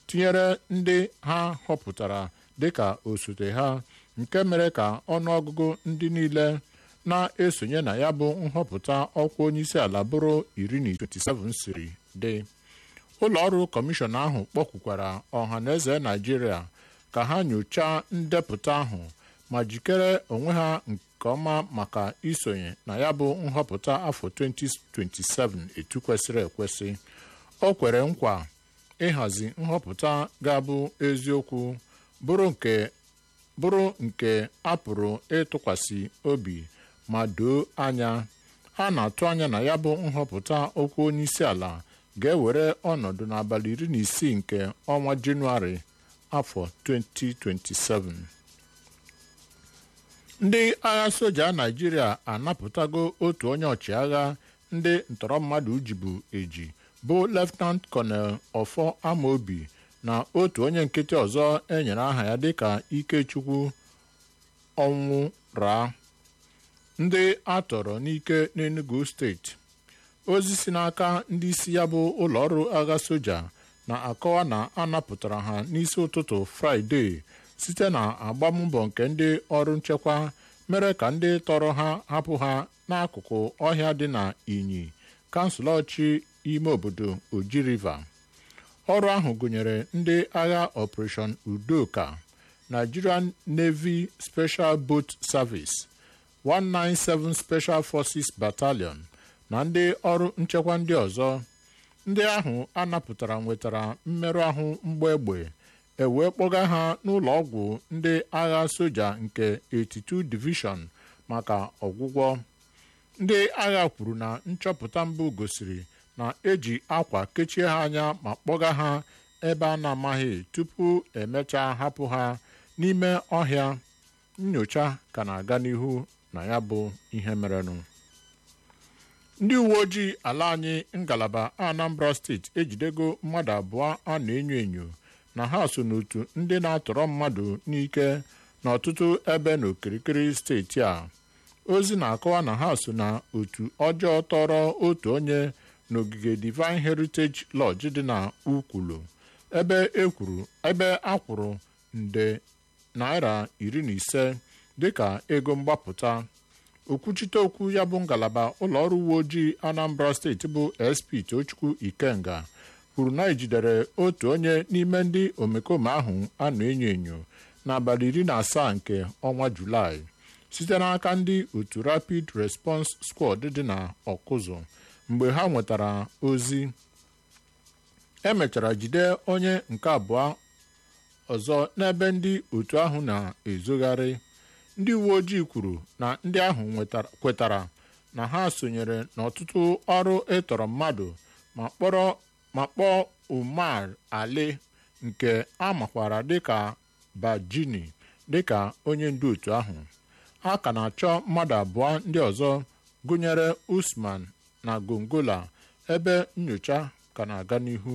tinyere ndị ha họpụtara dịka osote ha nke mere ka ọnụọgụgụ ndị niile na-esonye na ya bụ nhọpụta ọkwa onyeisiala bụrụ iri na 27 siri dị ụlọọrụ kọmishọn ahụ kpọkwukwara ọha na eze naijiria ka ha nyochaa ndepụta ahụ ma jikere onwe ha nke ọma maka isonye na ya bụ nhọpụta afọ 2027 etu kwesịrị ekwesị o kwere nkwa ịhazi nhọpụta ga-abụ eziokwu bụrụ nke bụrụ nke a pụrụ ịtụkwasị obi ma doo anya a na-atụ anya na ya bụ nhọpụta okwu onyeisi ala ga-ewere ọnọdụ n'abalị iri na isii nke ọnwa jenụwarị afọ 2027 ndị agha soja naijiria anapụtago otu onye ọchịagha ndị ntọrọ mmadụ jibu eji bụ leftenant kọnel ọfọ amaobi na otu onye nkịtị ọzọ enyere aha ya dịka ikechukwu ọnwụ raa ndị a tọrọ n'ike n'enugu steeti ozi si n'aka ndị isi ya bụ ụlọọrụ agha soja na-akọwa na a napụtara ha n'isi ụtụtụ fraịde site na agbammbọ nke ndị ọrụ nchekwa mere ka ndị tọrọ ha hapụ ha n'akụkụ ọhịa dị na inyi kansụl ọchị ime obodo oji riva ọrụ ahụ gụnyere ndị agha operation udoka nigerian navy special boat service 197 special forces battalion na ndị ọrụ nchekwa ndị ọzọ ndị ahụ a napụtara nwetara mmerụ ahụ mgbe egbe e wee kpọga ha n'ụlọ ọgwụ ndị agha soja nke 82 division maka ọgwụgwọ ndị agha kwuru na nchọpụta mbụ gosiri na eji akwa kechie ha anya ma kpọga ha ebe a na-amaghị tupu emechaa hapụ ha n'ime ọhịa nyocha ka na-aga n'ihu na ya bụ ihe merenụ ndị uwe ojii ala anyị ngalaba anambra steeti ejidego mmadụ abụọ a na-enyo enyo na ha so n'otu ndị na-atọrọ mmadụ n'ike n'ọtụtụ ebe n'okirikiri steeti a ozi na-akọwa na ha so na otu ọjọọ tọrọ otu onye n'ogige divine heritage lodge dị na ukwulu ebe ekwuru ebe a kwụrụ nde naira iri na ise dịka ego mgbapụta okwuchite okwu ya bụ ngalaba ụlọọrụ uwe ojii anambra steeti bụ sp tochukwu ikenga kwuru na ejidere otu onye n'ime ndị omekome ahụ a na-enyo enyo n'abalị iri na asaa nke ọnwa julaị site n'aka ndị otu rapid response squad dị na ọkụzụ mgbe ha nwetara ozi emechara jide onye nke abụọ ọzọ n'ebe ndị otu ahụ na-ezogharị ndị uwe ojii kwuru na ndị ahụ kwetara na ha sonyere n'ọtụtụ ọrụ ịtọrọ mmadụ ma kpọrọ ma kpọọ umar ali nke a makwara dịka bajini dịka onye ndu otu ahụ a ka na-achọ mmadụ abụọ ndị ọzọ gụnyere usman na gongola ebe nyocha ka na-aga n'ihu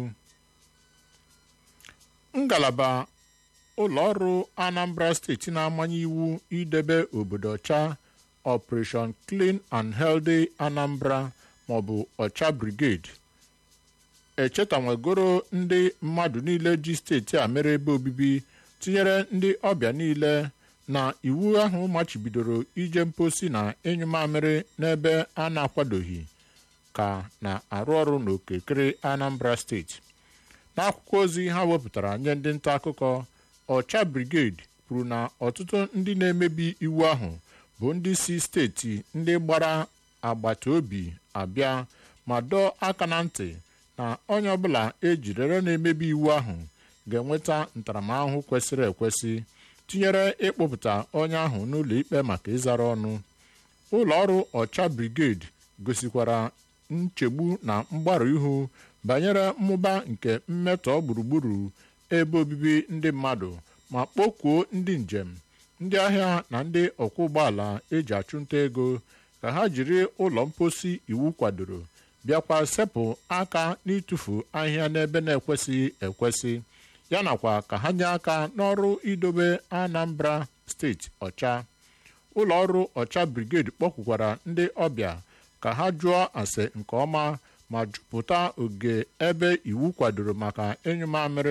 ngalaba ụlọọrụ anambra steeti na-amanye iwu idebe obodo ọcha operation clean and healthy anambra maọbụ ọcha brigade echetanwegoro ndị mmadụ niile ji steeti a mere ebe obibi tinyere ndị ọbịa niile na iwu ahụ machibidoro ije mposi na ịnyụ mamịrị n'ebe a na-akwadoghị ka na-arụ ọrụ n'okirikiri anambra steeti n'akwụkwọ ozi ha wepụtara nye ndị nta akụkọ ọcha brigade kwuru na ọtụtụ ndị na-emebi iwu ahụ bụ ndị si steeti ndị gbara agbata obi abịa ma dọọ aka na ntị na onye ọbụla ejidere na-emebi iwu ahụ ga-enweta ntaramahụhụ kwesịrị ekwesị tinyere ịkpụpụta onye ahụ n'ụlọ ikpe maka ịzara ọnụ ụlọ ọrụ ọcha brigade gosikwara nchegbu na mgbarụ ihu banyere mmụba nke mmetọ gburugburu ebe obibi ndị mmadụ ma kpọkuo ndị njem ndị ahịa na ndị ọkwọ ụgbọala eji achụnta ego ka ha jiri ụlọ mposi iwu kwadoro bịakwa sepụ aka n'ịtụfu ahịhịa n'ebe na-ekwesịghị ekwesị ya nakwa ka ha nye aka n'ọrụ idobe anambra steeti ọcha ụlọ ọrụ ọcha brigade kpọkwukwara ndị ọbịa ka ha jụọ ase nke ọma ma jupụta oge ebe iwu kwadoro maka ịnyụ mamịrị